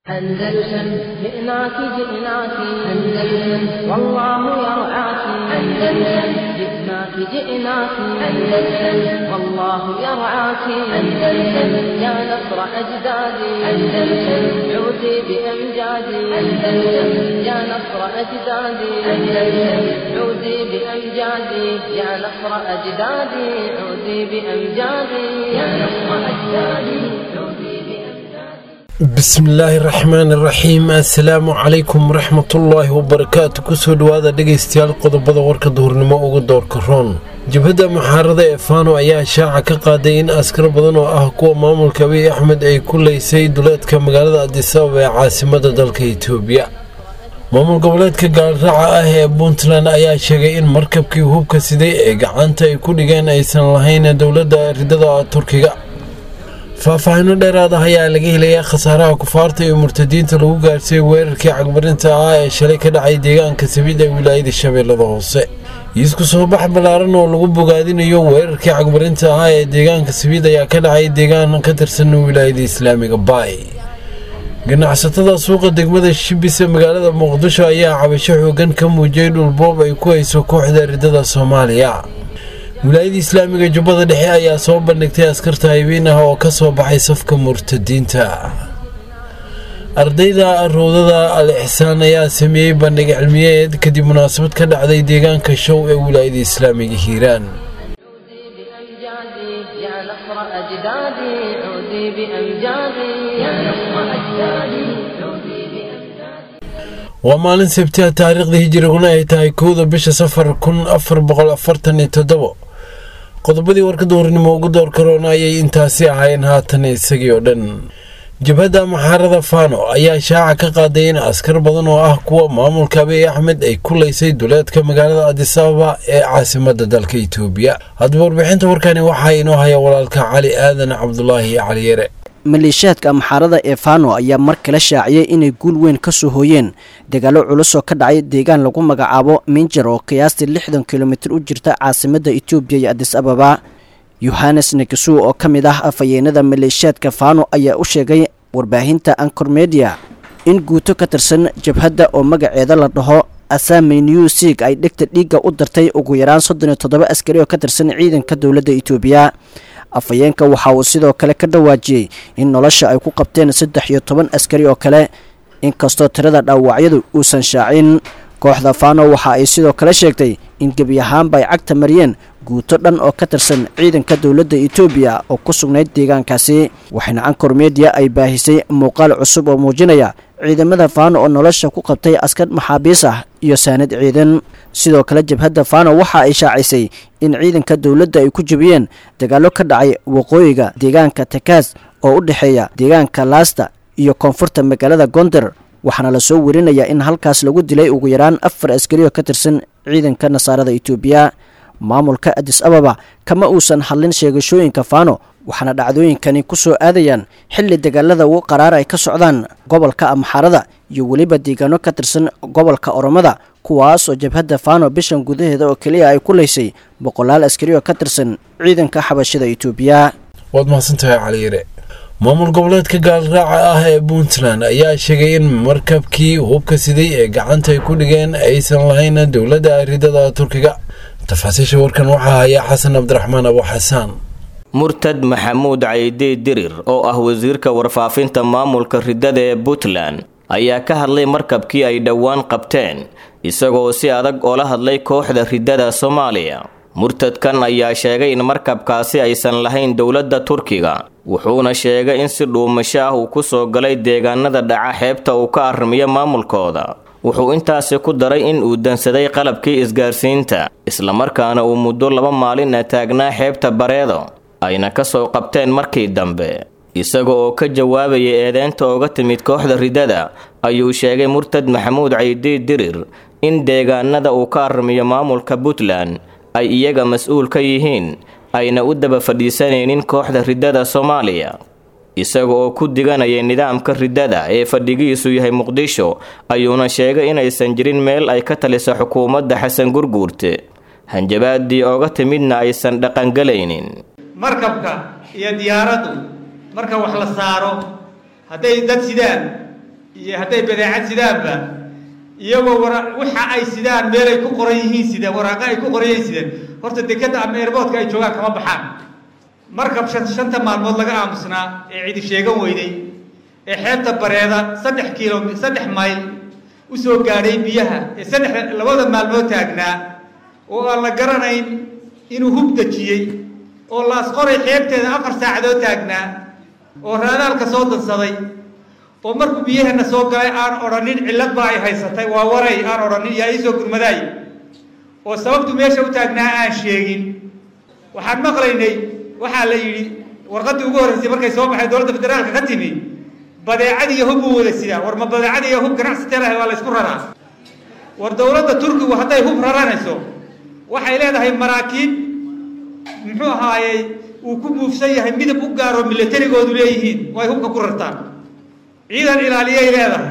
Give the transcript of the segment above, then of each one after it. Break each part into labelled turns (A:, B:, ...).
A: أندلسن جئناك جئناك أندلسن والله يرعاك أندلسن جئناك جئناك أندلسن والله يرعاك أندلسن يا نصر أجدادي أندلسن عودي بأمجادي أندلسن يا نصر أجدادي أندلسن عودي بأمجادي يا نصر أجدادي عودي بأمجادي يا نصر أجدادي عودي بأمجادي
B: bismillaahi raxmaan iraxiim assalaamu calaykum waraxmatullaahi wabarakaatu kusoo dhowaada dhegaystayaal qodobada warka duhurnimo uga doorka roon jabhadda muxaarada ee faano ayaa shaaca ka qaaday in askar badan oo ah kuwa maamulka abiy axmed ay ku leysay duleedka magaalada adisababa ee caasimada dalka itoobiya maamul goboleedka gaalraaca ah ee puntland ayaa sheegay in markabkii hubka siday ee gacanta ay ku dhigeen aysan lahayn dowladda ridada turkiga faahfaahino dheeraad ah ayaa laga helayaa khasaaraha kufaarta iyo murtadiinta lagu gaarsiiyey weerarkii cagmarinta ah ee shalay ka dhacay deegaanka sabiid ee wilaayada shabeellada hoose iisku soo bax ballaaran oo lagu bogaadinayo weerarkii cagmarinta ah ee deegaanka sabiid ayaa ka dhacay deegaan ka tirsan wilaayada islaamiga baay ganacsatada suuqa degmada shibis ee magaalada muqdisho ayaa cabasho xoogan ka muujiyey dhulboob ay ku hayso kooxda ridada soomaaliya wilaayada islaamiga jubbada dhexe ayaa soo bandhigtay askarta haybiin ah oo ka soo baxay safka murtadiinta ardayda rowdada al ixsaan ayaa sameeyey bandhig cilmiyeed kadib munaasabad ka dhacday deegaanka show ee wilaayada islaamiga hiiraan
A: عودي بأمجادي يا نصر أجدادي عودي بأمجادي يا نصر أجدادي عودي بأمجادي
B: waa maalin sabtiha taariikhda hijiriguna ay tahay kowda bisha safar kun afar boqol afartan iyo toddobo qodobadii warka duurnimo ugu door karoona ayay intaasi ahaayeen haatan isagii oo dhan jabhadda muxaarada faano ayaa shaaca ka qaaday in askar badan oo ah kuwa maamulka abiy axmed ay ku leysay duleedka magaalada adisababa ee caasimada dalka itoobiya haddaba warbixinta warkani waxaa inoo haya walaalka cali aadan cabdulaahi cali yare
C: maleeshiyaadka amxaarada ee fano ayaa mar kale shaaciyey inay guul weyn ka soo hooyeen dagaalo culus oo ka dhacay deegaan lagu magacaabo minjar oo qiyaastii lixdan kilomitir u jirta caasimadda etoobiya iyo adis ababa yohanes negasu oo ka mid ah afhayeenada maleeshiyaadka fano ayaa u sheegay warbaahinta ancor media in guuto ka tirsan jabhadda oo magaceeda la dhaho asami new sig ay dhegta dhiigga u dartay ugu yaraan soddon iyo toddoba askari oo ka tirsan ciidanka dowladda itoobiya afhayeenka waxa uu sidoo kale ka dhawaajiyey in nolosha ay ku qabteen saddex iyo toban askari oo kale inkastoo tirada dhaawacyadu uusan shaacin kooxda fano waxa ay sidoo kale sheegtay in gebi ahaanba ay cagta mariyeen guuto dhan oo ka tirsan ciidanka dowladda etoobiya oo ku sugnayd deegaankaasi waxayna ancor media ay baahisay muuqaal cusub oo muujinaya ciidamada faano oo nolosha ku qabtay askar maxaabiis ah iyo saanad ciidan sidoo kale jabhadda fano waxa ay shaacisay in ciidanka dowladda ay ku jebiyeen dagaallo ka dhacay waqooyiga deegaanka takaas oo u dhexeeya deegaanka laasta iyo koonfurta magaalada gonder waxaana lasoo werinayaa in halkaas lagu dilay ugu yaraan afar askari oo ka tirsan ciidanka nasaarada etoobiya maamulka adis ababa kama uusan hadlin sheegashooyinka fano waxaana dhacdooyinkani ku soo aadayaan xilli dagaalada ugu qaraar ay ka socdaan gobolka amxaarada iyo weliba deegaano ka tirsan gobolka oromada kuwaas oo jabhadda fano bishan gudaheeda oo keliya ay ku leysay boqolaal askari oo ka tirsan ciidanka xabashada etoobiya
B: waad mahadsantahay caliyare maamul goboleedka gaalraaca ah ee puntland ayaa sheegay in markabkii hubka siday ee gacanta ay ku dhigeen aysan lahayn dowladda ridada turkiga tafaasiisha warkan waxaa haya xasan cabdiraxmaan abu xasaan
D: murtad maxamuud caydi dirir oo ah wasiirka warfaafinta maamulka ridada ee puntland ayaa ka hadlay markabkii ay dhowaan qabteen isagoo si adag oola hadlay kooxda ridada soomaaliya murtadkan ayaa sheegay in markabkaasi aysan lahayn dowladda turkiga wuxuuna sheegay in si dhuumasho ah uu ku soo galay deegaanada dhaca xeebta uu ka arrimiyo maamulkooda wuxuu intaasi ku daray in uu dansaday qalabkii isgaarsiinta islamarkaana uu muddo laba maalina taagnaa xeebta bareedo ayna ka soo qabteen markii dambe isaga oo ka jawaabaya eedeynta ooga timid kooxda ridada ayuu sheegay murtad maxamuud caydi dirir in deegaanada uu ka arrimiyo maamulka puntland ay iyaga mas-uul ka yihiin ayna u daba fadhiisanaynin kooxda ridada soomaaliya isaga oo ku diganaya nidaamka ridada ee fadhigiisu yahay muqdisho ayuuna sheegay inaysan jirin meel ay ka taliso xukuumadda xasan gurguurte hanjabaadii ooga timidna aysan dhaqangelaynin
E: markabka iyo diyaaraddu marka wax la saaro hadday dad sidaan iyo hadday badeecad sidaanba iyagoo wara waxa ay sidaan meel ay ku qoran yihiin sideen waraaqo ay ku qoran yihiin sideen horta dekadda ama airboodka ay joogaan kama baxaan markab shan shanta maalmood laga aamusnaa ee cidi sheegan weyday ee xeebta bareeda saddex kiilo saddex mayl usoo gaadhay biyaha ee saddex labada maalmood taagnaa oo aan la garanayn inuu hub dejiyey oo laasqoray xeebteeda afar saacadood taagnaa oo raadaalka soo dansaday oo markuu biyaheena soo galay aan odhanin cillad baa ay haysatay waa waray aan odhanin yaa iisoo gurmadaay oo sababtu meesha u taagnaa aan sheegin waxaan maqlaynay waxaa la yidhi warqaddii ugu horreysay markay soo baxay dowladda federaalka ka timi badeecad iyo hub buu wada sidaa war ma badeecad iyo hub ganacsatee lahay waa la ysku raraa war dowladda turkigu hadday hub raranayso waxay leedahay maraakiib muxuu ahaayey uu ku buufsan yahay midab u gaaro milatarigoodu leeyihiin oo ay hubka ku rartaan ciidan ilaaliyay leedahay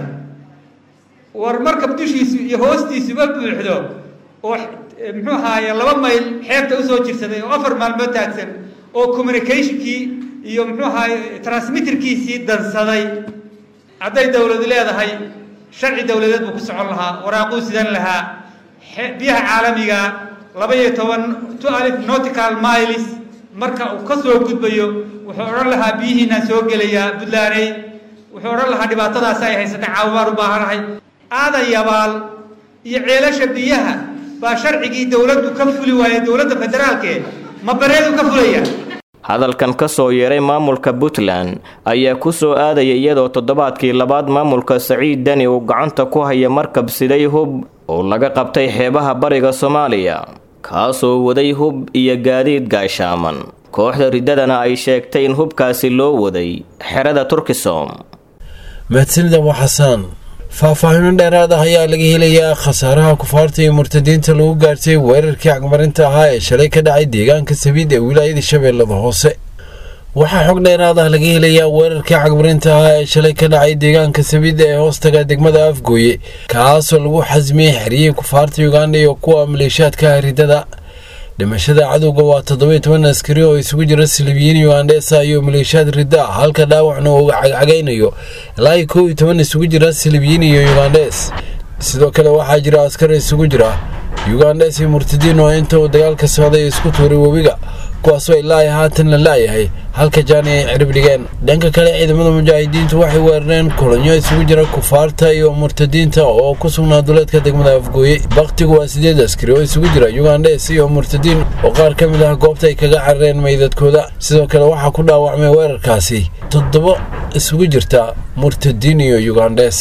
E: war markab dushiisu iyo hoostiisuba buuxdo oo muxuu ahaaye laba mayl xeebta usoo jirsaday oo afar maalmood taagsan oo communicationkii iyo muxuu ahaaye transmitterkiisii dansaday hadday dowladu leedahay sharci dowladeed buu ku socon lahaa waraaquu sidan lahaa biyaha caalamiga laba iyo toban two alif nautical miles marka uu ka soo gudbayo wuxuu odhan lahaa biyihiinaan soo gelayaa buntlaaney wuxuu odhan lahaa dhibaatadaasi ay haysatay caawibaan u baahanahay aadan yabaal iyo ceelasha biyaha baa sharcigii dowladdu ka fuli waayay dowladda federaalke ma bareedu ka fulaya
D: hadalkan ka soo yeeray maamulka puntland ayaa ku soo aadaya iyadoo toddobaadkii labaad maamulka saciid deni uu gacanta ku haya markab siday hub oo laga qabtay xeebaha bariga soomaaliya kaasoo waday hub iyo gaadiid gaashaaman kooxda riddadana ay sheegtay in hubkaasi loo waday xerada turkisom
B: mahadsanida waa xasaan faahfaahino dheeraad ah ayaa laga helayaa khasaaraha kufaarta iyo murtadiinta lagu gaartay weerarkii cagmarinta ahaa ee shalay ka dhacay deegaanka sabiid ee wilaayada shabeellada hoose waxaa xog dheeraad ah laga helayaa weerarkii cagmarinta ahaa ee shalay ka dhacay deegaanka sabiid ee hoostaga degmada afgooye kaasoo lagu xasmiyey xeriyihii kufaarta uganda iyo kuwa maleeshaadka riddada dhimashada cadowga waa toddobiyo toban askari oo isugu jira silibiyiin ugandhesa iyo maleeshiyaad ridda ah halka dhaawacna uu cagcagaynayo ilaa iyo kow iyo toban isugu jira silibiyiin iyo ugandhes sidoo kale waxaa jira askar isugu jira ugandhes iyo murtadiin oo inta uu dagaalka socday isku tuuray webiga kuwaasoo ilaa ay haatan la laayahay halka jaani ay cirib dhigeen dhanka kale ciidamada mujaahidiintu waxay weerareen kolonyo isugu jira kufaarta iyo murtadiinta oo ku sugnaa duleedka degmada afgooye bakhtigu waa sideed askari oo isugu jira ugandhes iyo murtadiin oo qaar ka mid ah goobta ay kaga carareen meydadkooda sidoo kale waxaa ku dhaawacmay weerarkaasi toddoba isugu jirta murtadiin iyo ugandhes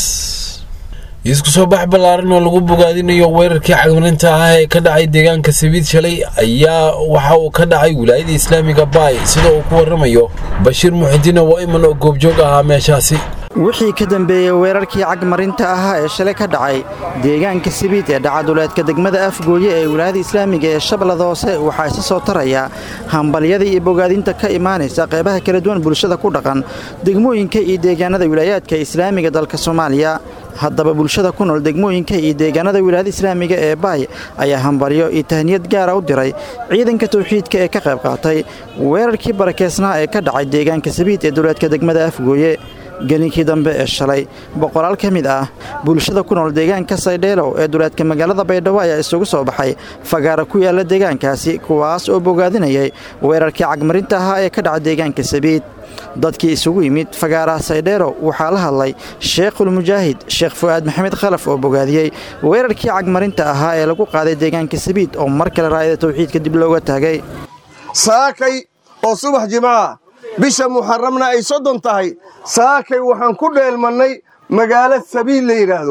B: isku soo bax ballaaran oo lagu bogaadinayo weerarkii cagmarinta ah ee ka dhacay deegaanka sabiid shalay ayaa waxa uu ka dhacay wilaayada islaamiga baay sida uu ku waramayo bashiir muxidiin oo iman oo goobjoog ahaa meeshaasi
F: wixii ka dambeeyey weerarkii cagmarinta ahaa ee shalay ka dhacay deegaanka sabiid ee dhacaduleedka degmada afgooye ee wilaayada islaamiga ee shabeellada hoose waxaa isa soo taraya hambalyada iyo bogaadinta ka imaanaysa qeybaha kala duwan bulshada ku dhaqan degmooyinka iyo deegaanada wilaayaadka islaamiga dalka soomaaliya haddaba bulshada ku nool degmooyinka iyo deegaanada wilaayada islaamiga ee baay ayaa hambalyo iyo tahniyad gaara u diray ciidanka tawxiidka ee ka qayb qaatay weerarkii barakeysnaa ee ka dhacay deegaanka sabiid ee duleedka degmada afgooye gelinkii dambe ee shalay boqolaal ka mid ah bulshada ku nool deegaanka saydheelow ee duleedka magaalada baydhabo ayaa isugu soo baxay fagaara ku yaalla deegaankaasi kuwaas oo bogaadinayay weerarkii cagmarinta ahaa ee ka dhaca deegaanka sabiid dadkii isugu yimid fagaaraha saydheelow waxaa la hadlay sheekhulmujaahid sheekh fu'aad maxamed khalaf oo bogaadiyey weerarkii cagmarinta ahaa ee lagu qaaday deegaanka sabiid oo mar kale raayada tawxiidka dib looga taagay
G: saakay oo subax jimcaha bisha muxaramna ay soddon tahay saakay waxaan ku dheelmannay magaalo sabiil la yidhaahdo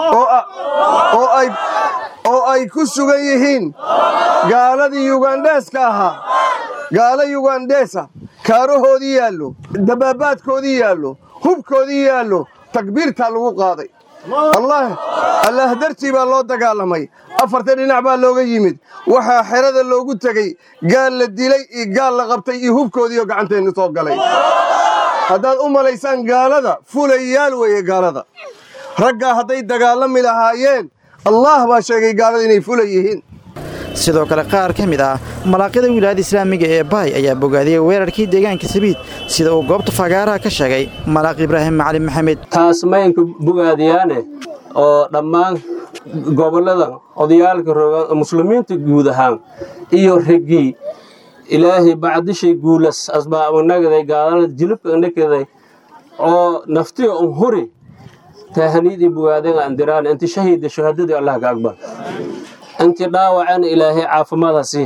G: oo ay ku sugan yihiin gaaladii yugandheeska ahaa gaalo yugandheesa kaarahoodii yaallo dabaabaadkoodii yaallo hubkoodii yaallo takbiirtaa lagu qaaday allaah dartii baa loo dagaalamay afarta dhinac baa looga yimid waxaa xerada loogu tegey gaal la dilay iyo gaal la qabtay iyo hubkoodiioo gacanteennu soo galay haddaad u malaysaan gaalada fulayaal weeye gaalada raggaa hadday dagaalami lahaayeen allaah baa sheegay gaalada inay fula yihiin
F: sidoo kale qaar ka mid ah malaaqyada wilaayada islaamiga ee baay ayaa bogaadiyey weerarkii deegaanka sabiid sida uu goobta fagaaraha ka sheegay malaaq ibraahim macalin maxamed
H: taas maynka bogaadiyaane oo dhammaan gobollada odayaalka roga muslimiinta guud ahaan iyo regii ilaahay bacdishay guulas asbaabnagaday gaalada jilibka nakaday oo naftiga un huri taahaniidii bogaadeen andiraan inti shahiida shahaadadii allah ka aqbal inti dhaawacana ilaahay caafimaada sii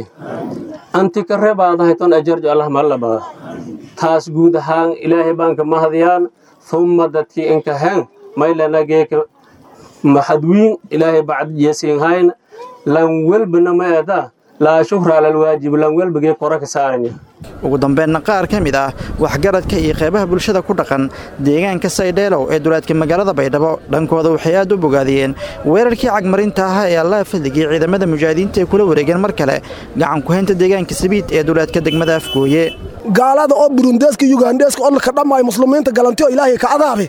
H: anti ka rebaadahay ton ajarjo allah malla bada taas guud ahaan ilaahay baanka mahadiyaan humma dadkii inkahen maylanageeka maxadwiin ilaahay bacdiyasiinhayn lan welbana ma eedaa laa shukra ala alwaajib lan welbagee kora ka saaranya
F: ugu dambeynna qaar ka mid ah waxgaradka iyo qeybaha bulshada ku dhaqan deegaanka saydheelow ee duleedka magaalada baydhabo dhankooda waxay aad u bogaadiyeen weerarkii cagmarinta ahaa ee allaha fadligii ciidamada mujaahidiinta ay kula wareegeen mar kale gacan ku-haynta deegaanka sabiid ee duleedka degmada afgooye
I: gaalada oo burundeeska yugandeeska oo ka dhammaay muslimiinta galanti oo ilaahay ka cadaabe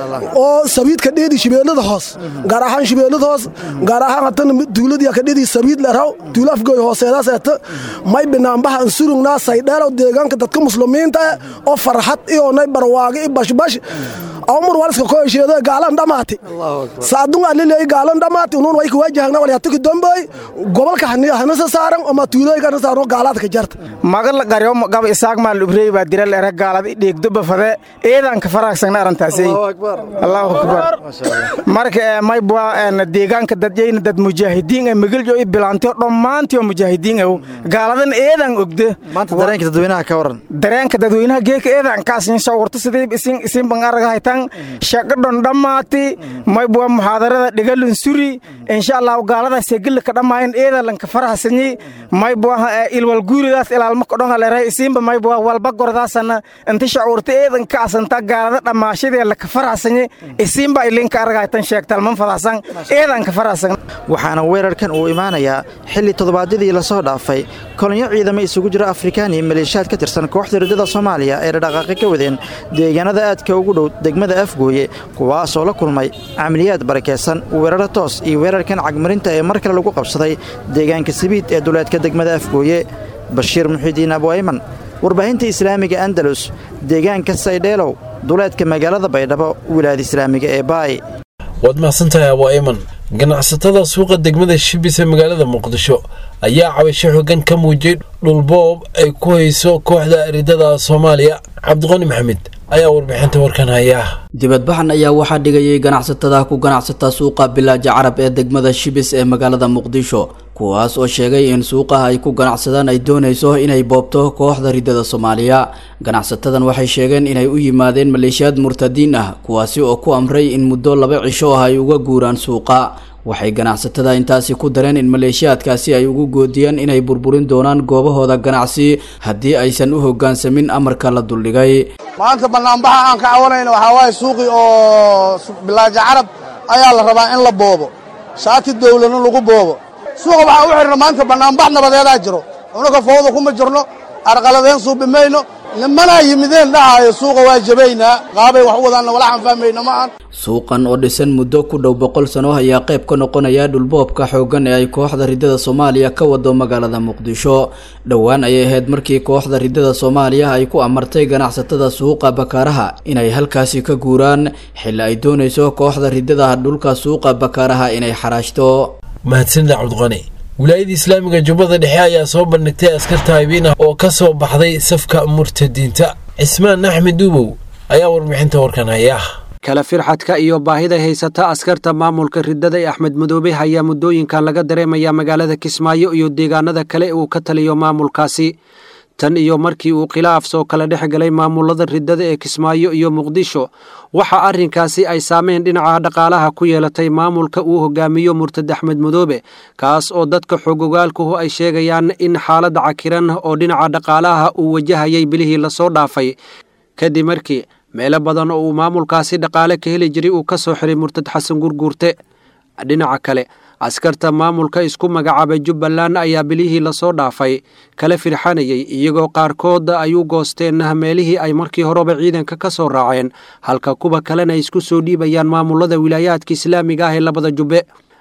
I: oo sabiidka dheedi shibeellada hoos gaar ahaan shibeellada hoos gaar ahaan hatana duuladiya ka dheedi sabiid leraw duula afgooy hooseedaas eeta may binaanbaha ansurugnaa saydheelow deegaanka dadka muslimiinta eh oo farxad iyo nay barwaaqo i bashbash awmar waliska ko hesheedo gaalan dhamaati saadunga lileey gaalan dhamaati unun way kuwajahagna walyatuki dombey gobolka hanasa saaran ama tuulooyinka hanasa saaran gaalaadka jarta
J: magal qaryo gaba isaaq maal ubrey baa diral era gaalad dheegdo bafade eedan ka faraagsanna arrintaasay allahu akbar marka may bua deegaanka dadyayna dad mujaahidiin ee magaljo i bilaantiyo dhammaantiyo mujaahidiin ew gaaladan eedan ogde
F: maanta dareenka dadweynaha ka waran
J: dareenka dadweynaha geeka eedan kaasin sawirto sidii isin isin ban aragahaytan shaqadhon dhammaati may bua muxaadarada dhigalun suri insha allah gaalada segilla ka dhamaayan eedalanka farahsanyi may bua ilwal guuridaas ilaalma kodhonga leeray isinba may bua walba gordaasana inta shacuurta eedan ka asanta gaalada dhammaashadee laka farahsanyi isinba ilinka aragahaytan sheegtalman fadahsan eedanka farahsan
F: waxaana weerarkan uu imaanayaa xilli toddobaadyadii lasoo dhaafay kolonyo ciidamo isugu jira afrikaan iyo maleeshiyaad ka tirsan kooxda riddada soomaaliya ee dhadhaqaaqi ka wadeen deegaanada aadka ugu dhow degmada afgooye kuwaasoo la kulmay camaliyaad barakeysan weeraro toos iyo weerarkan cagmarinta ee mar kale lagu qabsaday deegaanka sabiid ee duleedka degmada afgooye bashiir muxiidiin abwayman warbaahinta islaamiga andalus deegaanka saydheelow duleedka magaalada baydhabo wilaayada islaamiga ee baay
B: waad mahadsantahay abwayman ganacsatada suuqa degmada shibis ee magaalada muqdisho ayaa cabasho xoogan ka muujiyey dhulboob ay ku hayso kooxda ridada soomaaliya cabdiqani maxamed ayaa warbixinta warkan haya
K: dibadbaxan ayaa waxaa dhigayay ganacsatada ku ganacsata suuqa bilaaja carab ee degmada shibis ee magaalada muqdisho kuwaas oo sheegay in suuqaha ay ku ganacsadaan ay doonayso inay boobto kooxda ridada soomaaliya ganacsatadan waxay sheegeen inay u yimaadeen maleeshiyaad murtadiin ah kuwaasi oo ku amray in muddo laba cisho ah ay uga guuraan suuqa waxay ganacsatada intaasi ku dareen in maleeshiyaadkaasi ay ugu goodiyeen inay burburin doonaan goobahooda ganacsi haddii aysan u hoggaansamin amarka la duldhigay
L: maanta banaanbaxa aan ka cawanayna waxaa waaye suuqii oo bilaaja carab ayaa la rabaa in la boobo shaati dawladna lagu boobo suuqa waxaa u xidhna maanta banaanbax nabadeedaa jiro unaka fowda kuma jirno arqaladeen suubi mayno nimanaa yimideen dhahaayo suuqa waa jabaynaa qaabay wax u wadaanna walaxaan fahmayna ma ahan
K: suuqan oo dhisan muddo ku dhow boqol sano ayaa qayb ka noqonaya dhulboobka xooggan ee ay kooxda ridada soomaaliya ka wado magaalada muqdisho dhowaan ayay ahayd markii kooxda ridada soomaaliya ay ku amartay ganacsatada suuqa bakaaraha inay halkaasi ka guuraan xilli ay doonayso kooxda ridada dhulka suuqa bakaaraha inay xaraashto
B: mahadsanida cabdiqani wilaayada islaamiga jubbada dhexe ayaa soo bandhigtay askarta habiin ah oo ka soo baxday safka murtadiinta cismaan axmed duubow ayaa warbixinta warkan haya
M: kala firxadka iyo baahida haysata askarta maamulka ridada ee axmed madoobe ayaa muddooyinkan laga dareemayaa magaalada kismaayo iyo deegaanada kale uu ka taliyo maamulkaasi tan iyo markii uu khilaaf soo kala dhex galay maamulada ridada ee kismaayo iyo muqdisho waxa arrinkaasi ay saameyn dhinaca dhaqaalaha ku yeelatay maamulka uu hogaamiyo murtad axmed madoobe kaas oo dadka xogogaalkuhu ay sheegayaan in xaalad cakiran oo dhinaca dhaqaalaha uu wajahayay bilihii lasoo dhaafay kadib markii meelo badan oo uu maamulkaasi dhaqaale ka heli jiray uu ka soo xiray murtad xasan gurguurte dhinaca kale askarta maamulka isku magacaabay jubbaland ayaa bilihii lasoo dhaafay kala firxanayay iyagoo qaarkood ay u goosteen meelihii ay markii horeba ciidanka ka soo raaceen halka kuwa kalena ay isku soo dhiibayaan maamulada wilaayaadka islaamiga ah ee labada jubbe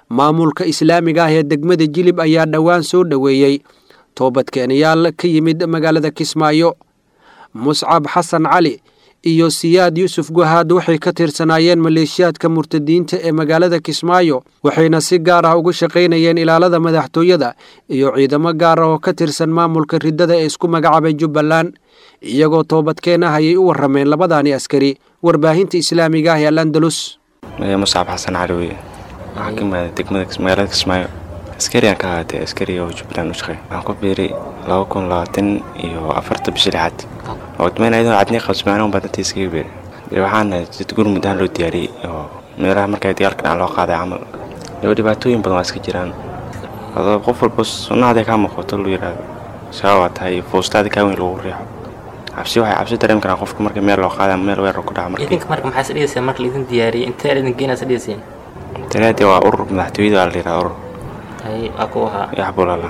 M: maamulka islaamiga ah ee degmada jilib ayaa dhowaan soo dhoweeyey toobadkeenayaal ka yimid magaalada kismaayo muscab xasan cali iyo siyaad yuusuf guhaad waxay ka tirsanaayeen maleeshiyaadka murtadiinta ee magaalada kismaayo waxayna si gaar ah uga shaqaynayeen ilaalada madaxtooyada iyo ciidamo gaar ah oo ka tirsan maamulka riddada ee isku magacaabay jubbaland iyagoo toobadkeen ah ayay u warrameen labadaani askari warbaahinta islaamiga ah ee al andalus
N: muscab xasan cali weye waxaa ka imaada degmada magaalada kismaayo askariyan ka ahaatee askariga oo jubbaland u shaqeey waxaan ku biiray laba kun labaatan iyo afarta bishii lixaad oo damayn ayadoo cadnii qabsamaanun baa dadta iskaga beeray dee waxaana dad gurmud ahaan loo diyaariyey oo meelaha markaa dagaalka dhacan loo qaaday camal daba dhibaatooyin badan waa iska jiraan adoo qof walba sunnahaday kaa muuqato lu yidhaahdo shabaab waa tahay foostaada kaa weyn lagu riixo cabsi waxay cabsi dareemi karaan qofka marka meel loo qaada ama meel weerar ku dhaca markii
O: idinka marka maxaa isdhigayseen marka laidin diyaariyey intee idin geenaa isdhigayseen
N: tanaade waa urur madaxtooyada waa la yidhaha urur
O: hay waa ku ahaa
N: yaxbulala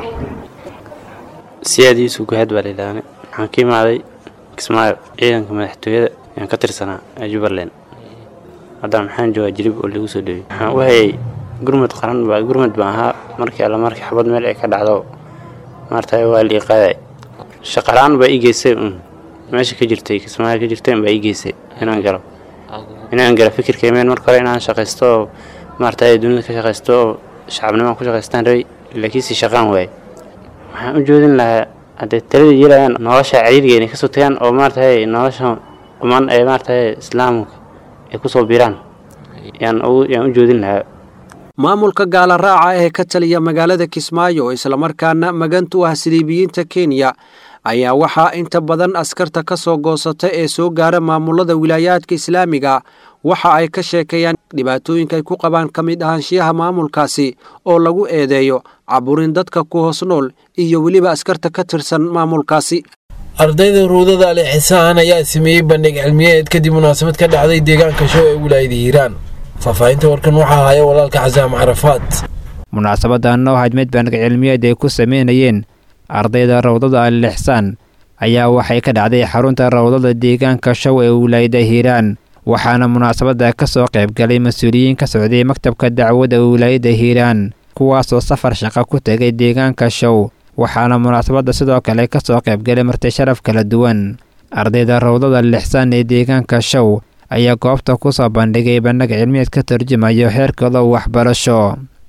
P: siyaad yuusuf guhaad baa layidhaahne waxaan ka imaaday kismaayo ciidanka madaxtooyada ayaan ka tirsanaa ee jubbaland haddana maxaan joogaa jilib oo lagu soo dhowey waxaan u hayay gurmud qaran baa gurmud baan ahaa markii alla markii xabad meel ay ka dhacdo maarta waa la iqaaday shaqalaan baa ii geysay un meesha ka jirtay kismaayo ka jirtay baa ii geysay inaan galo inaan galo fikirkaymeen marka hore inaan shaqaysto oo maarta dunida ka shaqaysto oo shacabnimaan ku shaqaystaan rabay laakiinse shaqaan waaye waxaan u joodin lahaa haddee talada yeelayaan nolosha cariiriga inay kasoo tagaan oo maaratahay nolosha quman ee maaratahay islaamka ay kusoo biraan yaan u joodin lahaa
M: maamulka gaala raaca ee ka taliya magaalada kismaayo islamarkaana magantu ah siliibiyiinta kenya ayaa waxaa inta badan askarta ka soo goosata ee soo gaara maamulada wilaayaadka islaamiga waxa ay ka sheekeeyaan dhibaatooyinka ay ku qabaan ka mid ahaanshiyaha maamulkaasi oo lagu eedeeyo caburin dadka ku hoos nool iyo weliba askarta ka tirsan maamulkaasi
B: ardayda ruudada ali xisaan ayaa sameeyey bandhig cilmiyeed kadib munaasabad ka dhacday deegaanka show ee wilaayada hiiraan faahfaahinta warkan waxaa haya walaalka xasaam carafaad
Q: munaasabadan oo ahayd mid bandhig cilmiyeed ay ku sameynayeen ardayda rawdada alixsaan ayaa waxay ka dhacday xarunta rawdada deegaanka show ee wilaayada hiiraan waxaana munaasabadda ka soo qaybgalay mas-uuliyiin ka socday maktabka dacwadda wilaayada hiiraan kuwaasoo safar shaqo ku tegay deegaanka show waxaana munaasabadda sidoo kale ka soo qaybgalay marti sharaf kala duwan ardayda rawdada lixsaan ee deegaanka show ayaa goobta ku soo bandhigay bandhig cilmiyeed ka tarjumayo heerkooda waxbarasho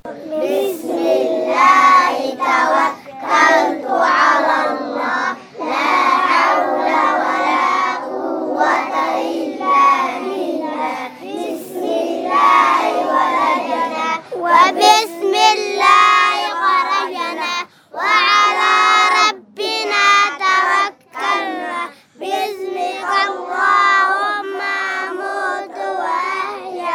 R: وبسم الله خرجنا وعلى ربنا توكلنا باسمك اللهم أموت وأحيا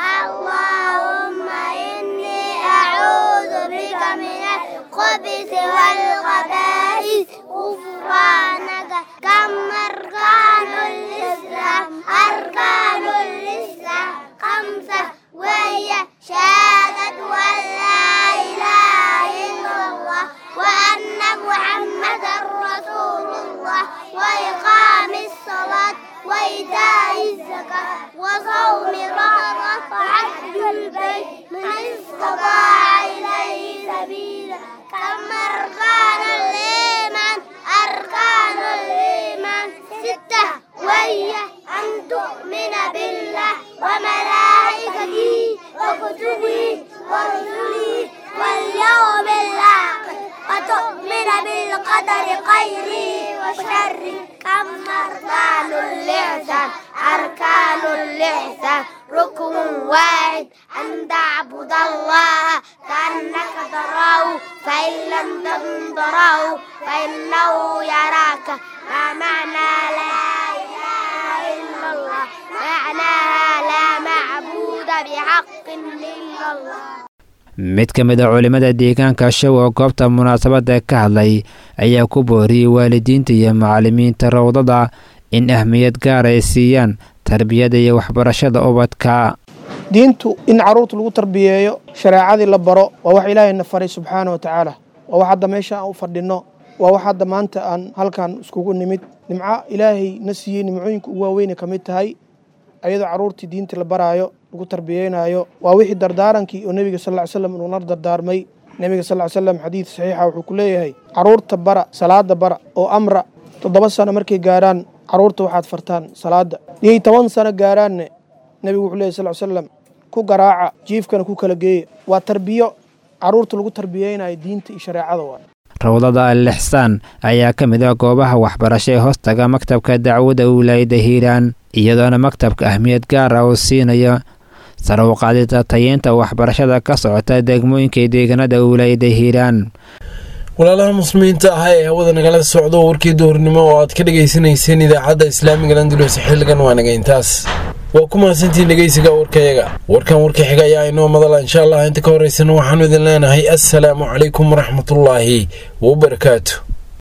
R: اللهم إني أعوذ بك من الخبث والخبائث غفرانك كم أركان الإسلام أركان الإسلام خمسة وهي شهادة أن لا إله إلا الله وأن محمدا رسول الله وإقام الصلاة وإيتاء الزكاة وصوم رمضان وحج البيت من استطاع إليه سبيلا كم أركان الإيمان أركان الإيمان ستة وهي أن تؤمن بالله وملائكته وكتبه ورسله واليوم الآخر وتؤمن بالقدر خيره وشره كم أركان الإحسان أركان الإحسان ركن واحد أن تعبد الله كأنك تراه فإن لم تكن تراه فإنه يراك ما معنى لا إله إلا الله معناها لا معبود بحق إلا الله
Q: mid ka mid a culimmada deegaanka show oo goobta munaasabadda ka hadlay ayaa ku booriyey waalidiinta iyo macallimiinta rawdada in ahmiyad gaar ay siiyaan tarbiyada iyo waxbarashada ubadka
S: diintu in carruurta lagu tarbiyeeyo shareecadii la baro waa wax ilaahayna faray subxaana wa tacaala waa wax hadda meesha aan u fadhinno waa wax hadda maanta aan halkan iskugu nimid nimco ilaahay na siiyey nimcooyinka ugu waaweyne ka mid tahay ayadoo carruurtii diinta la baraayo lagu tarbiyeynayo waa wixii dardaarankii oo nebiga sal ly slam inuuna dardaarmay nebiga sal ly slam xadiid saxiixa wuxuu ku leeyahay carruurta bara salaada bara oo amra toddoba sano markay gaarhaan carruurta waxaad fartaan salaada niyay toban sano gaaraanne nebigu wuxuu leeyahy sal ly slam ku garaaca jiifkana ku kala geeya waa tarbiyo carruurta lagu tarbiyeynayo diinta iyo shareecada waa
Q: rawdada al lixsaan ayaa ka mid ah goobaha waxbarasho ee hoostaga maktabka dacwadda wilaayadda hiiraan iyadoona maktabka ahmiyad gaar ah oo siinaya sare u qaadida tayeynta waxbarashada ka socota degmooyinka deegaanada wilaayadda hiiraan
B: walaalaha muslimiinta ah ee hawada nagala socdo warkii duhurnimo oo aad ka dhegaysanayseen idaacadda islaamiga landulus xilligan waa naga intaas waa ku mahadsantiin dhegeysiga warkayaga warkan warka xiga ayaa inoo madala insha allah inta ka horeysana waxaanu idin leenahay assalaamu calaykum waraxmatullaahi wabarakaatu